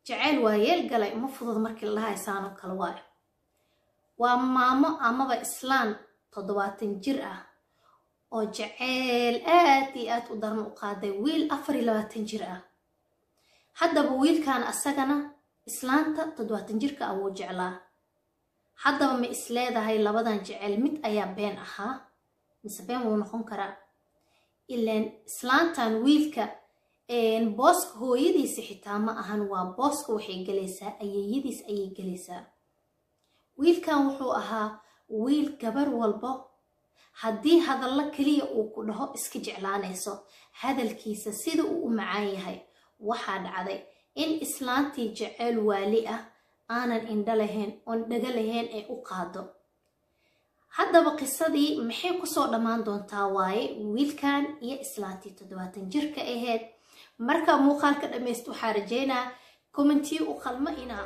jaceyl waa yeel galay uma fudud markii la dhahay saanoo kale waayo waa maamo amaba islaan toddobaatan jir ah oo jaceyl aad iyo aad u daran u qaaday wiil afar iyo labaatan jir ah haddaba wiilkan asagana islaanta toddobaatan jirka ah wuu jeclaa haddaba ma is leedahay labadan jeceyl mid ayaa been ahaa mise been wuu noqon karaa ilaan islaantan wiilka booska hooyadiisa xitaa ma ahan waa booska waxay gelaysaa ayeeyadiis ayay gelaysaa wiilkan wuxuu ahaa wiil gabar walbo haddii hadallo keliya uu ku dhaho iska jeclaanayso hadalkiisa sida uu u macaan yahay waxaa dhacday in islaantii jeceyl waali ah aanan indho lahayn oon dhago lahayn ee u qaado haddaba qisadii maxay kusoo dhammaan doontaa waaye wiilkan iyo islaantii toddobaatan jirka ahayd marka muuqaalka dhammayst waxaa rajeynaa commentiyo u qalmo inaa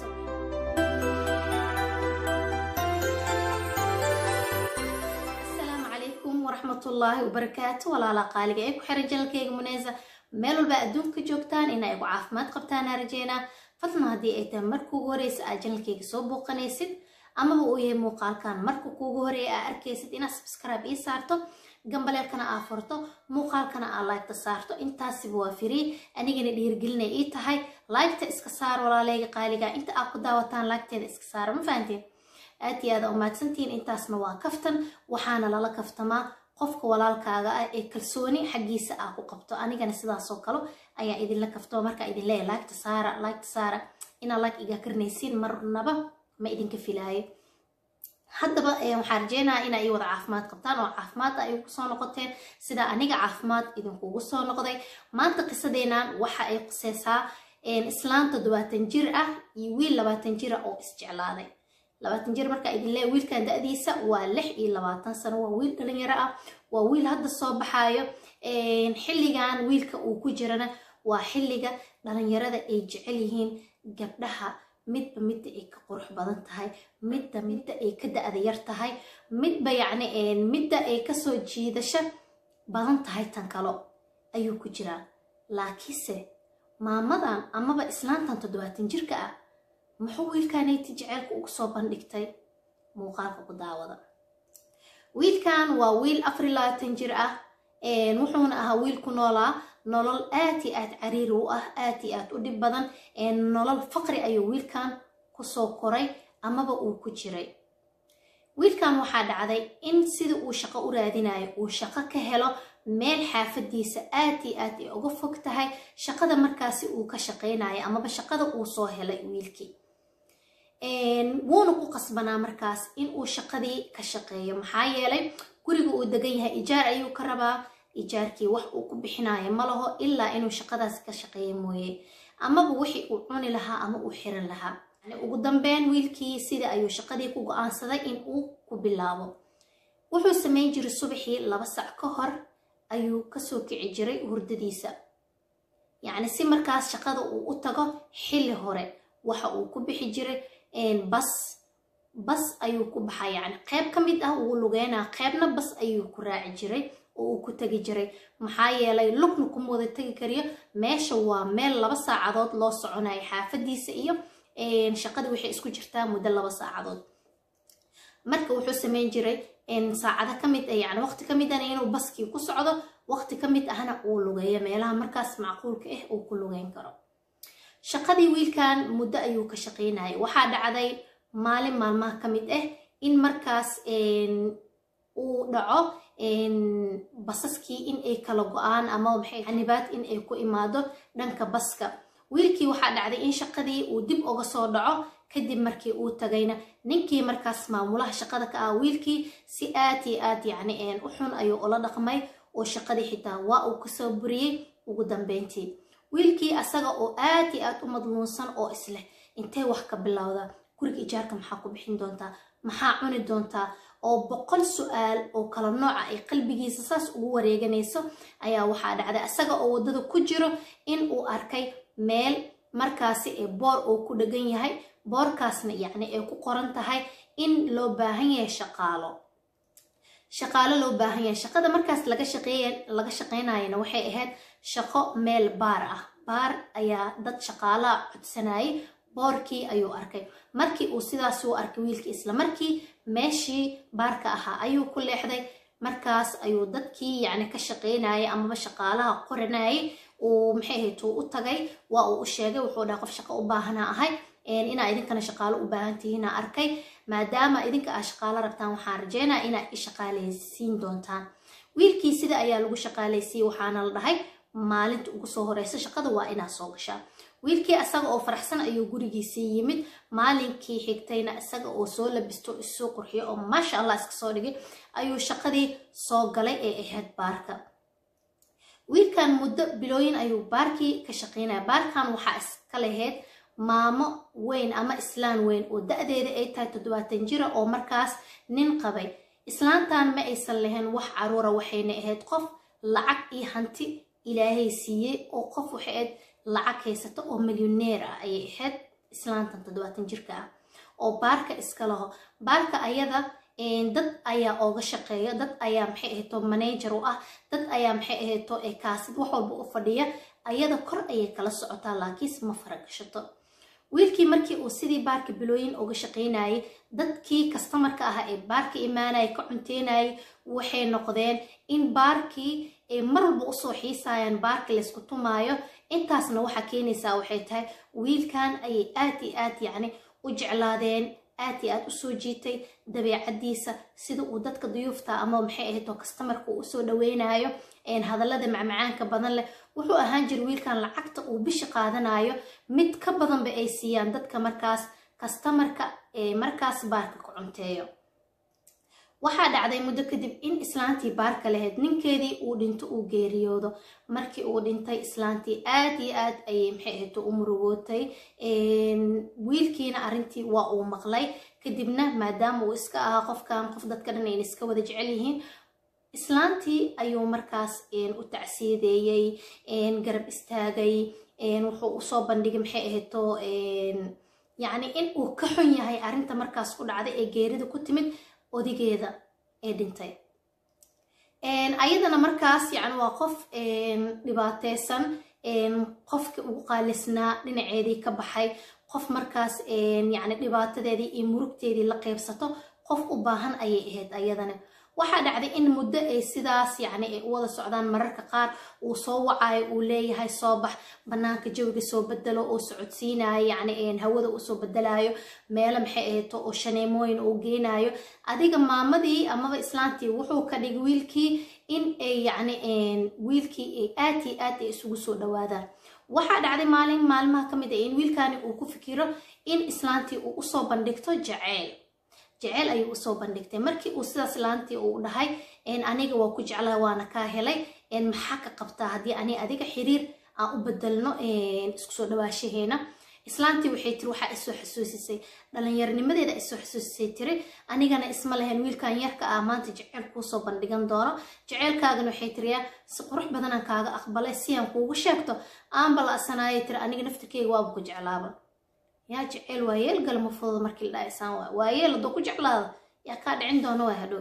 asalaamu calaykum waraxmatullaahi wabarakaatu walaala qaaliga ee ku xiran janalkeyga muneysa meel walba adduunka joogtaan inaa igu caafimaad qabtaanaa rajeynaa fadlan haddii ay tahay marka ugu horeysa aad janalkeyga soo booqanaysid amaba uu yahay muuqaalkan marka kuugu horeeya aa arkaysid inaad subscribe ii saarto gambaleelkana aa furto muuqaalkana aa laygta saarto intaasiba waa firii anigana dhiirgelinay ii tahay laygta iska saar walaaleyga qaaliga inta aad ku daawataan laygteeda iska saara ma fahanteen aad iyo aada umaadsantihiin intaasna waa kaftan waxaana lala kaftamaa qofka walaalkaaga ah ee kalsooni xaggiisa aa ku qabto anigana sidaasoo kale ayaa idinla kaftama markaa idin leeya laygta saara laygta saara inaa layg iga karnaysiin marnaba ma idinka filaayo haddaba waxaa rajeynaya inaa ii wada caafimaad qabtaan oo caafimaad ay ugu soo noqoteen sidaa aniga caafimaad idinkugu soo noqday maanta qisadeenan waxa ay quseysaa islaan toddobaatan jir ah iyo wiil labaatan jira oo isjeclaaday labaatan jir markaa idin leeya wiilkan da-diisa waa lix iyo labaatan sano waa wiil dhalinyaro ah waa wiil hadda soo baxaayo xilligan wiilka uu ku jirana waa xilliga dhalinyarada ay jecel yihiin gabdhaha midba midda ay ka qurux badan tahay midda midda ay ka da-da yar tahay midba yacni midda ay kasoo jiidasho badan tahay tan kalo ayuu ku jiraa laakiinse maamadan amaba islaantan toddobaatan jirka ah muxuu wiilkaanayti jeceylka ugu soo bandhigtay muuqaalka ku daawada wiilkan waa wiil afar iyo labaatan jir ah wuxuuna ahaa wiil ku noolaa nolol aad iyo aad cariiri u ah aad iyo aad u dhib badan nolol faqri ayuu wiilkan kusoo koray amaba uu ku jiray wiilkan waxaa dhacday in sida uu shaqo u raadinayo uu shaqo ka helo meel xaafadiisa aad iyo aad ay uga fog tahay shaqada markaasi uu ka shaqaynayo amaba shaqada uu soo helay wiilkii wuuna ku qasbanaa markaas in uu shaqadii ka shaqeeyo maxaa yeelay guriga uu degan yahay ijaar ayuu ka rabaa ijaarkii wax uu ku bixinayo ma laho ilaa inuu shaqadaas ka shaqeeyo mooye amaba wixii uu cuni lahaa ama uu xiran lahaa ugu dambeyn wiilkii sida ayuu shaqadii ku go-aansaday in uu ku bilaabo wuxuu sameyn jiray subaxii laba sac ka hor ayuu kasoo kici jiray hurdadiisa yacni si markaas shaqada uu u tago xilli hore waxa uu ku bixi jiray bas bas ayuu ku baxaa yacni qeyb ka mid ah wuu lugeynaa qeybna bas ayuu ku raaci jiray oo uu ku tegi jiray maxaa yeelay lugna kuma wada tegi kariyo meesha waa meel laba saacadood loo soconayo xaafadiisa iyo shaqadii waxay isku jirtaa muddo laba saacadood marka wuxuu sameyn jiray saacado ka mid ah yani waqti ka mid ahna inuu baskii ku socdo waqti ka mid ahna uu lugeeyo meelaha markaas macquulka ah uu ku lugeyn karo shaqadii wiilkan muddo ayuu ka shaqeynayay waxaa dhacday maalin maalmaha ka mid ah in markaas uu dhaco basaskii in ay kala go-aan ama maxay xanibaad in ay ku imaado dhanka baska wiilkii waxaa dhacday in shaqadii uu dib uga soo dhaco kadib markii uu tagayna ninkii markaas maamulaha shaqada ka ah wiilkii si aad iyo aad yacni u xun ayuu ula dhaqmay oo shaqadii xitaa waa uu kasoo buriyey ugu dambeyntii wiilkii asaga oo aad iyo aad u madluunsan oo isleh intee wax ka bilowda guriga ijaarka maxaa ku bixin doontaa maxaa cuni doontaa oo boqol su-aal oo kala nooca ay qalbigiisa saas ugu wareeganayso ayaa waxaa dhacday asaga oo waddada ku jiro in uu arkay meel markaasi ee boor oo ku dhagan yahay boorkaasna yacni ay ku qoran tahay in loo baahan yahay shaqaalo shaqaalo loo baahan yahay shaqada markaas laga shaqeeya laga shaqeynayana waxay ahayd shaqo meel baar ah baar ayaa dad shaqaalaha codsanayay boorkii ayuu arkay markii uu sidaas u arkay wiilkii isla markii meeshii baarka ahaa ayuu ku leexday markaas ayuu dadkii yacni ka shaqaynayay amaba shaqaalaha qoranayay uu maxay ahayd uu u tagay waa uu u sheegay wuxuu dhahay qof shaqo u baahanaa ahay inaa idinkana shaqaalo u baahan tihiina arkay maadaama idinka aa shaqaalo rabtaan waxaan rajeynaa inaa i shaqaalaysiin doontaan wiilkii sida ayaa lagu shaqaalaysiiyey waxaana la dhahay maalinta ugu soo horeysa shaqada waa inaa soo gashaa wiilkii isaga oo faraxsan ayuu gurigiisii yimid maalinkii xigtayna isaga oo soo labisto isoo qurxiyo oo maasha allah iska soo dhigay ayuu shaqadii soo galay ee ahayd baarka wiilkan muddo bilooyin ayuu baarkii ka shaqaynaya baarkan waxaa iska lahayd maamo weyn ama islaan weyn oo da-deeda ay tahay toddobaatan jira oo markaas nin qabay islaantan ma aysan lahayn wax caruura waxayna ahayd qof lacag iyo hanti ilaahay siiyey oo qof waxay ahayd lacag haysato oo milyoneer ah ayay ahayd islaantan toddobaatan jirka ah oo baarka iska laho baarka ayada dad ayaa ooga shaqeeya dad ayaa maxay ahayto manager u ah dad ayaa maxay ahayto kaasid wax walba u fadhiya ayada kor ayay kala socotaa laakiinse ma faragashato wiilkii markii uu sidii baarka bilooyin uga shaqaynayay dadkii kastamarka ahaa ee baarka imaanaya ka cunteynayay waxay noqdeen in baarkii ay mar walba usoo xiisayaan baarka laysku tumaayo intaasna waxaa keenaysaa waxay tahay wiilkan ayay aad iyo aad yacni u jeclaadeen aad iyo aad usoo jiitay dabeecadiisa sida uu dadka duyuufta ama maxay ahayd oo kastamarka uu usoo dhaweynayo hadallada macmacaanka badan leh wuxuu ahaan jira wiilkan lacagta uu bisha qaadanayo mid ka badanba ay siiyaan dadka markaas kastamarka ee markaas baarka ku cunteeyo waxaa dhacday muddo kadib in islaantii baarka lahayd ninkeedii uu dhinto uu geeriyoodo markii uu dhintay islaantii aad iyo aad ayay maxay ahayd u murugootay wiilkiina arrintii waa uu maqlay kadibna maadaama uu iska ahaa qofkan qof dadka dhan ayna iska wada jecel yihiin islaantii ayuu markaas u tacsiideeyey garab istaagay wuxuu usoo bandhigay maxay ahayto yacni in uu ka xun yahay arrinta markaas ku dhacday ee geerida ku timid odigeeda ee dhintay ayadana markaas yani waa qof dhibaateysan qofkii ugu qaalisnaa dhinaceedii ka baxay qof markaas yani dhibaatadeedii iyo murugteedii la qeybsato qof u baahan ayay ahayd ayadana waxaa dhacday in muddo ay sidaas yacni ay u wada socdaan mararka qaar uu soo wacayo uu leeyahay soo bax bannaanka jawiga soo bedelo oo socodsiinayo yacni hawada uu soo bedelayo meelo maxay ahayto oo shaneemooyin uu geenayo adiga maamadii amaba islaantii wuxuu ka dhigay wiilkii in ay yacni wiilkii ay aad iyo aad ay isugu soo dhawaadaan waxaa dhacday maalin maalmaha ka mid ah in wiilkani uu ku fikiro in islaantii uu usoo bandhigto jaceyl jeceyl ayuu usoo bandhigtay markii uu sidaas laantii uu dhahay aniga waa ku jeclaa waana kaa helay maxaa ka qabtaa haddii ani adiga xiriir aan u bedelno isku soo dhawaashaheena islaantii waxay tiri waxaa isoo xasuusisay dhallinyarnimadeeda isoo xasuusisay tiri anigana isma lahayn wiilkan yarka ah maanta jeceyl kuusoo bandhigan doono jeceylkaagana waxay tiriyaa si qurux badanaan kaaga aqbalay si aan kuugu sheegto aanba la asanaayay tiri aniga naftirkeyga waaba ku jeclaaba yaa jeceyl waa yeel galma fudud markii la dhahaysaan waa waa yeel hadduu ku jeclaado yaa kaa dhicin doona waa hadhow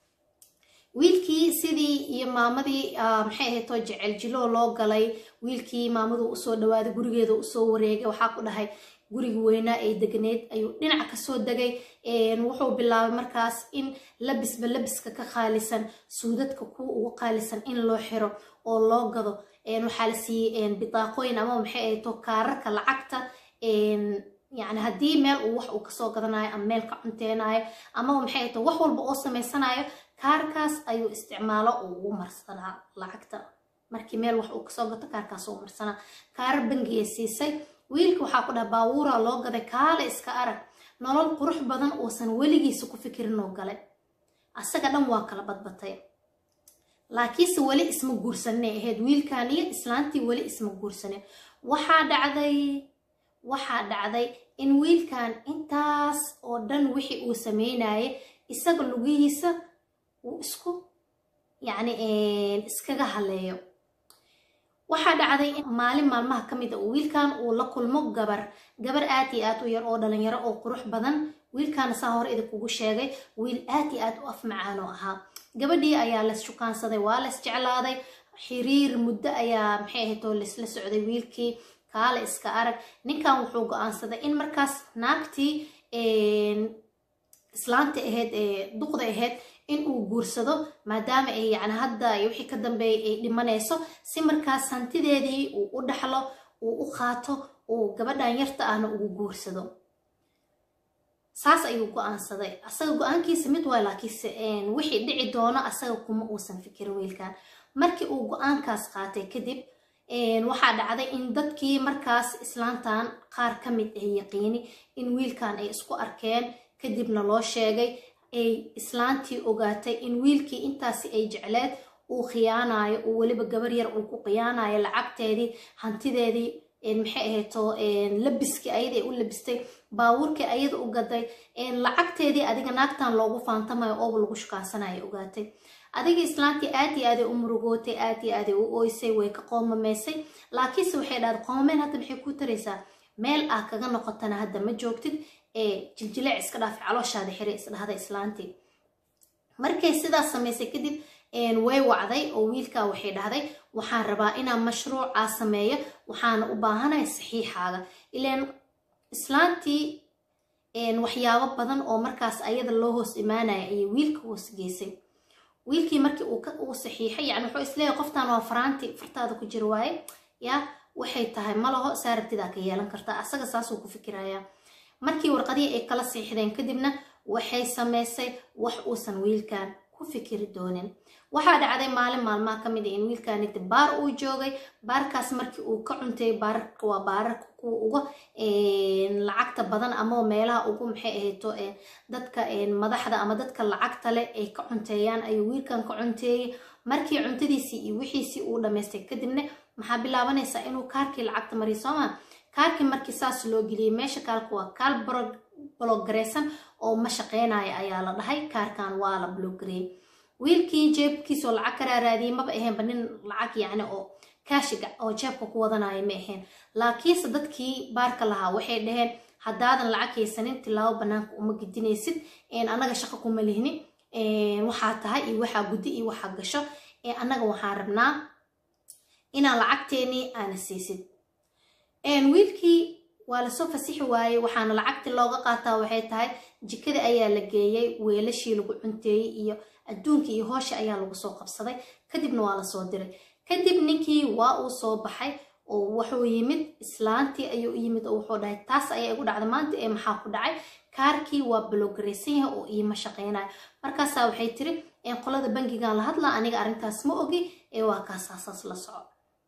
wiilkii sidii iyo maamadii maxay ahaydoo jecel jiloo loo galay wiilkii maamaduu usoo dhawaaday gurigeeda usoo wareegay waxaa ku dhahay guriga weynaa ee degneed ayuu dhinac kasoo degay wuxuu bilaabay markaas in labisba labiska ka qaalisan suudadka kuwa ugu qaalisan in loo xiro oo loo gado waxaa la siiyey bidaaqooyin ama maxay ahaydoo kaararka lacagta yani haddii meel uu wax uu kasoo gadanayo ama meel ka cunteynayo amaba maxay ahayd wax walba oo samaysanayo kaarkaas ayuu isticmaalo uu ugu marsanaa lacagta markii meel wax uu kasoo gato kaarkaas uu marsanaa kaarar bangiya siisay wiilka waxaa ku dhaha baabuura loo gaday kaale iska arag nolol qurux badan uusan weligiisa ku fikirin oo galay asaga dhan waa kala badbatay laakiinse weli isma guursanay ahayd wiilkan iyo islaantii weli isma guursanin waxaa dhacday waxaa dhacday in wiilkan intaas oo dhan wixii uu sameynayay isaga lugihiisa uu isku yacni iskaga haleeyo waxaa dhacday in maalin maalmaha ka mid a wiilkan uu la kulmo gabar gabar aad iyo aad u yar oo dhalinyaro oo qurux badan wiilkaana saa hore idinkugu sheegay wiil aad iyo aad u af macaan oo ahaa gabadhii ayaa lays shukaansaday waa lays jeclaaday xiriir muddo ayaa maxay ahayd oo laisla socday wiilkii kaale iska arag ninkan wuxuu go-aansaday in markaas naagtii islaanta ahayd ee duqda ahayd in uu guursado maadaama ay yani hadda wixii ka dambeeyay ay dhimanayso si markaas hantideedii uu u dhaxlo uu u qaato uu gabadhan yarta ahna ugu guursado saas ayuu go-aansaday asaga go-aankiisa mid waay laakiinse wixii dhici doono asaga kuma uusan fikirin wiilkan markii uu go-aankaas qaatay kadib waxaa dhacday in dadkii markaas islaantan qaar ka mid ah yaqiini in wiilkan ay isku arkeen kadibna loo sheegay ay islaantii ogaatay in wiilkii intaasi ay jecleed uu khiyaanayo uu weliba gabar yar uu ku khiyaanayo lacagteedii hantideedii maxay ahayto labiskii ayada u labistay baabuurkii ayada u gaday lacagteedii adiga naagtan loogu faantamayo ooba lagu shukaasanayo ogaatay adiga islaantii aad iyo aaday u murugootay aad iyo aaday u ooysay way ka qoomamaysay laakiinse waxay dhahday qoomameen hadda maxay ku taraysaa meel ah kaga noqotana hadda ma joogtid ee jiljileec iska dhaafay calooshaada xire isdhahda islaantii markay sidaas samaysay kadib way wacday oo wiilkaa waxay dhahday waxaan rabaa inaan mashruucaa sameeyo waxaana u baahanaya saxiixaaga ilaan islaantii waxyaabo badan oo markaas ayada loo hoos imaanaya ayay wiilka hoos geysay wiilkii markii uu saxiixay yani wuxuu isleeyahay qoftan waa faraanti fartaada ku jira waaye ya waxay tahay malaho saarabtidaa ka yeelan kartaa asaga saasuu ku fikirayaa markii warqadihii ay kala siixdeen kadibna waxay samaysay wax uusan wiilkan ku fikiri doonin waxaa dhacday maalin maalmaha ka mid a in wiilkaniti baar uu joogay baarkaas markii uu ka cuntay baararka waa baararka kuwa uga lacagta badan ama meelaha ugu maxay ahayto dadka madaxda ama dadka lacagta leh ay ka cunteeyaan ayuu wiilkan ka cunteeyey markii cuntadiisii iyo wixiisii uu dhammaystay kadibna maxaa bilaabanaysaa inuu kaarkii lacagta mariyo sooma kaarkii markii saas loo geliyey meesha kaalka waa kaal bloggareysan oo ma shaqeynaya ayaa la dhahay kaarkan waa la bloggareeyey wiilkii jeebkiisoo lacag ka raaraadiyey maba ahaynba nin lacag yacni oo kaashiga oo jeebka ku wadanaya ma ahayn laakiinse dadkii baarka lahaa waxay dhaheen haddaadan lacag haysanin tilaabo banaanka uma gidinaysid annaga shaqo kuma lihni waxaa tahay iyo waxaa guddi iyo waxaa gasho annaga waxaan rabnaa inaan lacagteenii aana siisid wiilkii waa lasoo fasixi waayey waxaana lacagtii looga qaataa waxay tahay jikada ayaa la geeyey weelashii lagu cunteeyey iyo adduunkii iyo hoosha ayaa lagu soo qabsaday kadibna waa lasoo diray kadib ninkii waa uu soo baxay oo wuxuu yimid islaantii ayuu yimid oo wuxuu dhahay taas ayaa igu dhacday maanta ee maxaa ku dhacay kaarkii waa bloggaraysan yahay oo iima shaqeynayo markaasaa waxay tiri qolada bangigan la hadlaa aniga arrintaas ma ogi ee waa kaasaasaas la soco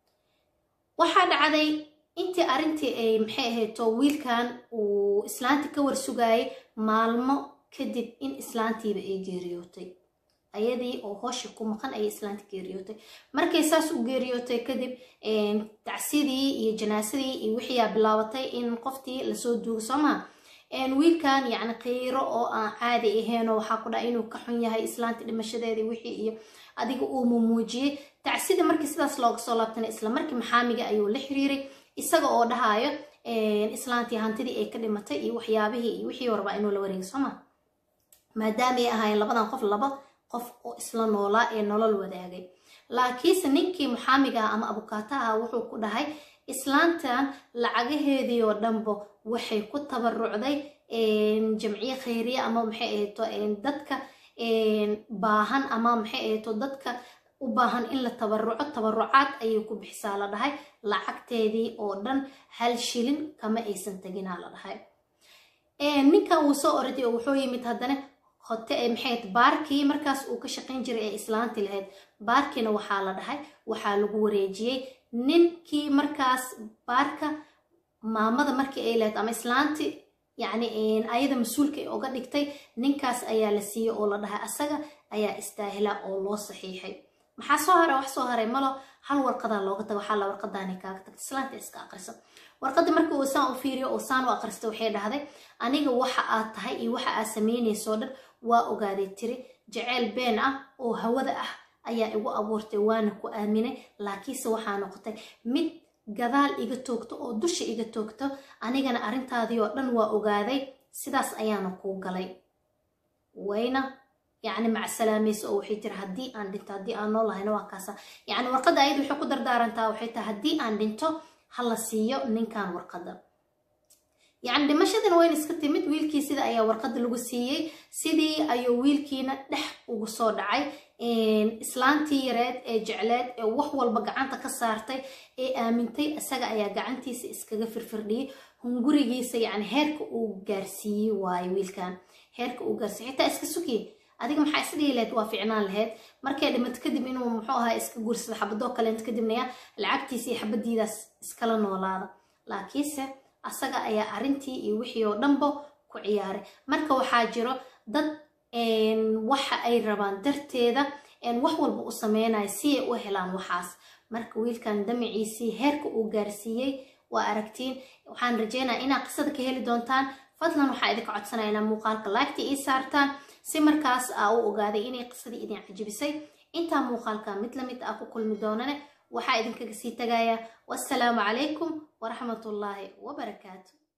waxaa dhacday intii arrintii ay maxay ahayto wiilkan uu islaantii ka warsugaayay maalmo kadib in islaantiiba ay geeriyootay ayadii oo hooshi ku maqan ayay islaantii geeriyootay markay saas u geeriyootay kadib tacsidii iyo janaasadii iyo wixiiyaa bilaabatay in qoftii lasoo duugo soo maha wiilkan yacni qiiro oo aan caadi ahaynoo waxaa ku dhaca inuu ka xun yahay islaantii dhimashadeedii wixii iyo adiga uu mumuujiyey tacsida markii sidaas looga soo laabtana isla markii maxaamiga ayuu la xiriiray isaga oo dhahayo islaantii hantidii ay ka dhimatay iyo waxyaabihii iyo wixii warba inuu la wareegay soo ma maadaamay ahaayeen labadan qof laba qof oo isla noolaa ee nolol wadaagay laakiinse ninkii maxaamiga ah ama abukaata ah wuxuu ku dhahay islaantan lacagaheedii oo dhanbo waxay ku tabarucday jamciye khayriye ama maxay ahayto dadka baahan ama maxay ahayto dadka u baahan in la tabaruco tabarucaad ayay ku bixisaa la dhahay lacagteedii oo dhan hal shilin kama aysan teginaa la dhahay ninkan wuu soo oraday oo wuxuu yimid haddana hote maxay baarkii markaas uu ka shaqayn jiray ee islaanti lahayd baarkiina waxaa la dhahay waxaa lagu wareejiyey ninkii markaas baarka maamada markii ay lahayd ama islaanti yacni ayada mas-uulka ay oga dhigtay ninkaas ayaa la siiyey oo la dhahay asaga ayaa istaahila oo loo saxiixay maxaa soo haray wax soo haray malo hal warqadaa looga taga waxaa la warqadaani kaaga tagta islaanta iska aqrisa warqadii markii uu saan u fiiriyo oo saan u aqrista waxay dhahday aniga waxa aad tahay iyo waxa aad samaynayso dhan waa ogaaday tiri jaceyl been ah oo hawada ah ayaa igu abuurtay waana ku aaminay laakiinse waxaa noqotay mid gadaal iga toogto oo dusha iga toogto anigana arrintaadii oo dhan waa ogaaday sidaas ayaana kuu galay wayna yacni macsalaamayso oo waxay tiri haddii aan dhinto haddii aan nool lahayna waa kaasa yacni warqadda ayad waxay ku dardaarantaa waxay tahay haddii aan dhinto ha la siiyo ninkan warqadda yacni dhimashadina wayna iska timid wiilkii sida ayaa warqadda lagu siiyey sidii ayuu wiilkiina dhex ugu soo dhacay islaantii yareed ee jecleed ee wax walba gacanta ka saartay ee aamintay isaga ayaa gacantiisa iskaga firfirdhiyey hungurigiisa yacni heerka uu gaarsiiyey waayo wiilkan heerka uu gaarsiiyey xitaa iska sugiye adiga maxaa isdhihi lahayd waa ficnaan lahayd markay dhimato kadib inuu muxuu ahaa iska guursado xabadoo kaleento kadibna ya lacagtiisa iyo xabadiidaas iskala noolaada laakiinse asaga ayaa arrintii iyo wixii oo dhanba ku ciyaaray marka waxaa jiro dad waxa ay rabaan darteeda wax walba u sameynaya si ay u helaan waxaas marka wiilkan damaciisii heerka uu gaarsiiyey waa aragtiin waxaan rajeynaya inaad qisada ka heli doontaan fadlan waxaa idinka codsanaya inaa muuqaalka laagta ii saartaan si markaas aa u ogaaday inay qisadii idin cajibisay intaa muuqaalka mid lamid ah ku kulmi doonane waxaa idinkaga sii tagaya wassalaamu calaykum waraxmatullaahi wabarakaatu